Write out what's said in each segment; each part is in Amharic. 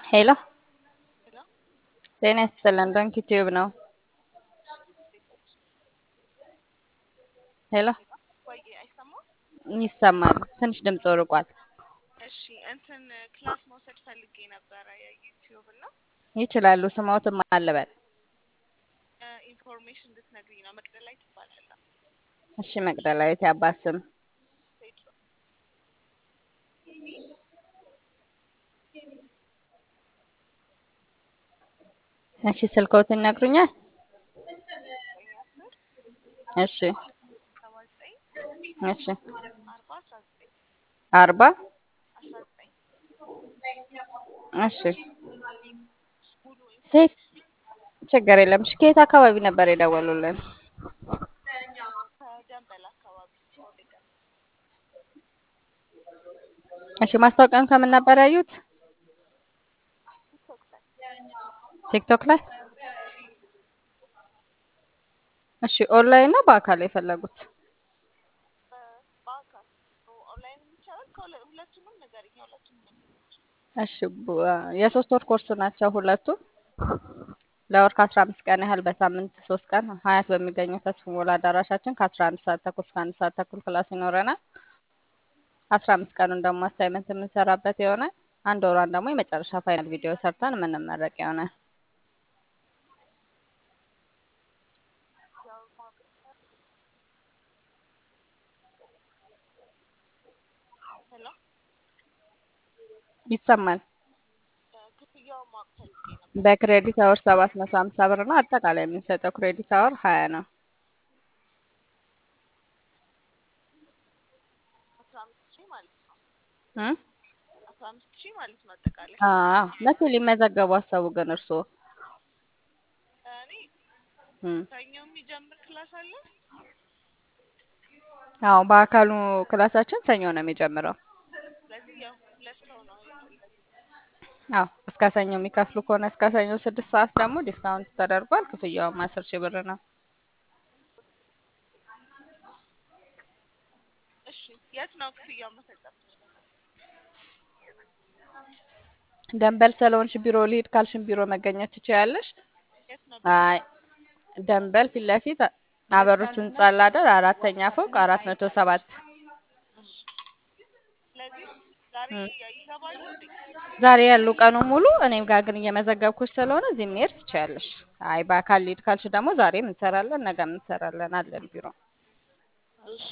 ሄሎ ሄሎ ጤና ይስጥልን። ዶንኪ ቲዩብ ነው። ሄሎ ሄሎ ቆይ አይሰማም? ይሰማል። ትንሽ ድምፅ ርቋል። እሺ እንትን ክላስ መውሰድ ፈልጌ ነበረ የዩቲዩብ እና ይችላሉ። ስማዎትም አለበል። ኢንፎርሜሽን እንድትነግሪኝ ነው። መቅደላይ ትባላለህ። እሺ መቅደላዊት የአባት ስም ቴድሮስ እሺ ስልክዎትን ይነግሩኛል? ዘጠኝ አስር እሺ ሰባ ዘጠኝ እሺ አርባ አስራ ዘጠኝ አርባ አስራ ዘጠኝ እሺ ሙሉ ሴት ኢንፎርሜሽን ችግር የለም። እሺ ከየት አካባቢ ነበር የደወሉልን? ከደንበል አካባቢ ቦሌ ደንበል እሺ ማስታወቂያውን ከምን ነበር ያዩት? ቲክቶክ ላይ ቲክቶክ ላይ። እሺ ኦንላይን ነው በአካል የፈለጉት? በ- በአካል ኦንላይን ይቻላል። ከሁለ- ሁለቱንም ንገሪኝ። ሁለቱንም እሺ ቡ- የሶስት ወር ኮርስ ናቸው ሁለቱም። ለወር ከአስራ አምስት ቀን ያህል በሳምንት ሶስት ቀን ሀያት በሚገኘው ተስፎ ሞላ አዳራሻችን ከአስራ አንድ ሰዓት ተኩል እስከ አንድ ሰዓት ተኩል ክላስ ይኖረናል። አስራ አምስት ቀኑን ደግሞ አሳይመንት የምንሰራበት ይሆናል። አንድ ወሯን ደግሞ የመጨረሻ ፋይናል ቪዲዮ ሰርተን የምንመረቅ ይሆናል። ያው ማወቅ ሄሎ ይሰማል። ክፍያውን ማወቅ ፈልጌ ነበር። በክሬዲት አወር ሰባት መቶ ሀምሳ ብር ነው። አጠቃላይ የምንሰጠው ክሬዲት አወር ሀያ ነው። አስራ አምስት ሺህ ማለት ነው። እም? አስራ አምስት ሺህ ማለት ነው አጠቃላይ። አዎ መቼ ሊመዘገቡ አሰቡ ግን እርስዎ? እኔ እም። ሰኞ የሚጀምር ክላስ አለ። አዎ በአካሉ ክላሳችን ሰኞ ነው የሚጀምረው። ስለዚህ ያው ሁለት ሰው ነው የፈለግኩት። አዎ እስከ ሰኞ የሚከፍሉ ከሆነ እስከ ሰኞ ስድስት ሰዓት ደግሞ ዲስካውንት ተደርጓል። ክፍያውም አስር ሺህ ብር ነው። እሺ የት ነው ክፍያው መፈጸም የምችለው? ደንበል ስለሆንሽ ቢሮ ልሂድ ካልሽን ቢሮ መገኘት ትችያለሽ። የት ነው? አይ ደንበል ፊት ለፊት አበሮች ህንጻ አለ አይደል? አራተኛ ፎቅ አራት መቶ ሰባት እሺ ስለዚህ ዛሬ እም። ይገባሉ እንዴ? ዛሬ ያሉ ቀኑ ሙሉ እኔም ጋር ግን እየመዘገብኩሽ ስለሆነ እዚህ መሄድ ትችያለሽ። አይ በአካል ልሂድ ካልሽ ደግሞ ዛሬም እንሰራለን፣ ነገም እንሰራለን አለን ቢሮ። እሺ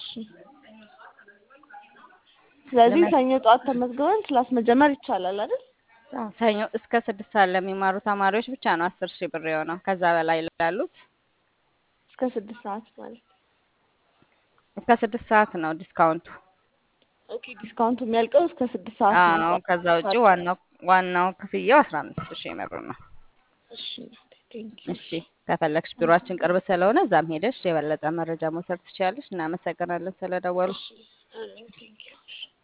ስለዚህ ለመ- ሰኞ ጠዋት ተመዝግበን ክላስ መጀመር ይቻላል አይደል? አዎ፣ ሰኞ እስከ ስድስት ሰዓት ለሚማሩ ተማሪዎች ብቻ ነው አስር ሺህ ብር የሆነው። ከዛ በላይ ላሉት እስከ ስድስት ሰዓት ማለት እስከ ስድስት ሰዓት ነው ዲስካውንቱ። ኦኬ። ዲስካውንቱ የሚያልቀው እስከ ስድስት ሰዓት ነው። አዎ ከዛ ውጭ ዋናው ዋናው ክፍያው አስራ አምስት ሺህ ብር ነው። እሺ ቴንክ ዩ። እሺ ከፈለግሽ ቢሮአችን ቅርብ ስለሆነ እዛም ሄደሽ የበለጠ መረጃ መውሰድ ትችያለሽ። እናመሰግናለን ስለደወሉ። እሺ አሜን ቴንክ ዩ።